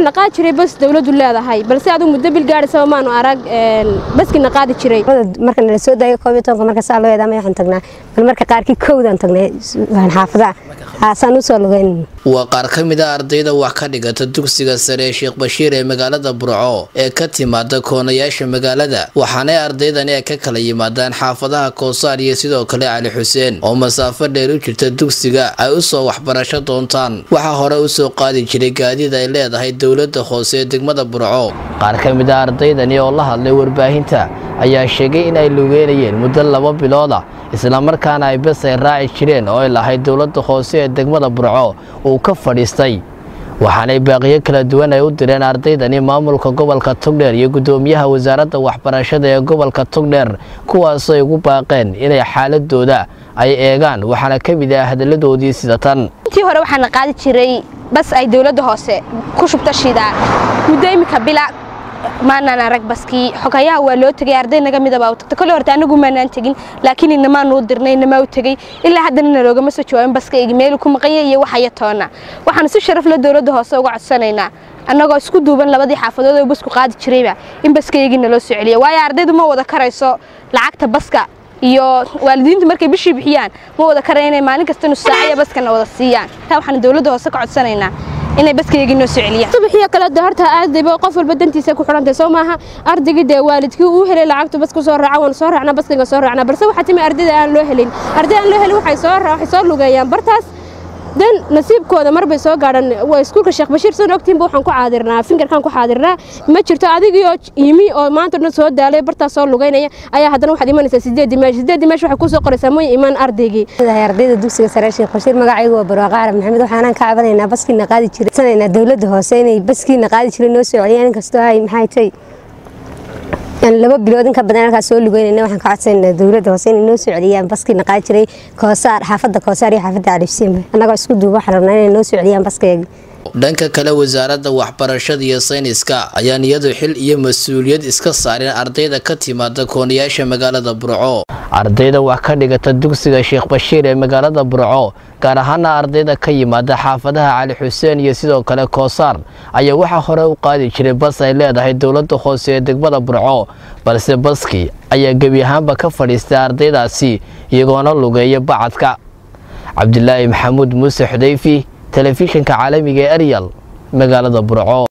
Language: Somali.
waxaa naqaadi jiray bas dowladdu leedahay balse adigu muddo bil gaadhisaba maanu arag baskii naqaadi jiray marka nala soo daayay koob iyo tobanka marka saa loo eedaamay waxaan tagnaa bal marka qaarkii kowdaan tagnay xaafadaha haasaan usoo lugeyn waa qaar ka mid a ardayda wax ka dhigata dugsiga sare ee sheekh bashiir ee magaalada burco ee ka timaada koonayaasha magaalada waxaanay ardaydani ay ka kala yimaadaan xaafadaha koosaar iyo sidoo kale cali xuseen oo masaafo dheer u jirta dugsiga ay usoo waxbarasho doontaan waxaa hore usoo qaadi jiray gaadiid ay leedahay dowlada hoose ee degmada burco qaar ka mid a ardaydani oo la hadlay warbaahinta ayaa sheegay in ay lugeynayeen muddo laba bilooda islamarkaana ay bes ay raaci jireen oo ay lahayd dowlada hoose ee degmada burco uu ka fadhiistay waxaanay baaqiyo kala duwan ay u direen ardaydani maamulka gobolka togdheer iyo guddoomiyaha wasaaradda waxbarashada ee gobolka togdheer kuwaasoo ay ugu baaqeen inay xaaladooda ay eegaan waxaana ka mid ah hadalladoodii sida tan intii hore waxaana qaadi jiray bas ay dowladda hoose ku shubta shidaan muddo iminka bila maanaan arag baskii xogayaha waa loo tegay arday naga midaba u tagta kole horta anagu maanaan tegin laakiin inamaanu u dirnay inamaa u tegey ilaa haddana naloogama soo jawaabin baskayga meelu ku maqanya iyo waxaya toona waxaanu si sharaf la dowladda hoose uga codsanaynaa annagoo isku duuban labadii xaafadood oo basku qaadi jirayba in baskaygii naloo soo celiya waayo ardaydu ma wada karayso lacagta baska iyo waalidiintu markay bishii bixiyaan ma wada karaya inay maalin kasta nus saacaya baskana wada siiyaan taa waxaanu dowladda hoose ka codsanaynaa inay baskaygii noo soo celiyaan subaxiyo kale de horta aadayba qof walba dantiisa ku xidhantay soo maaha ardaygii dee waalidkii uu helay lacagtu bas ku soo raaca waan soo raacnaa baskayga soo raacnaa balse waxaa timi ardayda aan loo helin arday aan loo helin waxay soo waxay soo lugeeyaan bartaas dan nasiibkooda marbay soo gaadhan waa iskuulka sheekh bashiir soo ogtiinba waxaan ku caadirnaa finkarkan ku caadirnaa ma jirto adigii oo yimi oo maanta dhan soo daalay bartaas soo lugeynaya ayaa haddana waxaad imanaysaa sideedii meesh sideedii meesh waxay kusoo qoraysaa mooy imaan ardaygii ardayda dugsiga sare sheekh bashiir magacaygu waa barwaaqo arab maxamed waxaanaan ka cabanaynaa baskiina qaadi jiray sanaynaa dowladda hoose inay baskiina qaadi jiray noo soo celiyaan inkastoo ay maxay tay laba bilood in ka badan halkaas soo lugeynayna waxaan ka codsanayna dowladda hoose inay noo soo celiyaan baskiina qaadi jiray koosaar xaafadda koosaar iyo xaafadda califsiinba annagoo isku duuba waxaan rabnaa inay noo soo celiyaan baskayga dhanka kale wasaaradda waxbarashada iyo sayniska ayaan iyadu xil iyo mas-uuliyad iska saareen ardayda ka timaada koonayaasha magaalada burco ardayda wax ka dhigata dugsiga sheekh bashiir ee magaalada burco gaar ahaana ardayda ka yimaada xaafadaha cali xuseen iyo sidoo kale koosaar ayaa waxaa hore u qaadi jiray bas ay leedahay dowladda hoose ee degmada burco balse baskii ayaa gebi ahaanba ka fadhiistay ardaydaasi iyagoona lugeeya bacadka cabdilaahi maxamuud muuse xudayfi telefishinka caalamiga ee eryal magaalada burco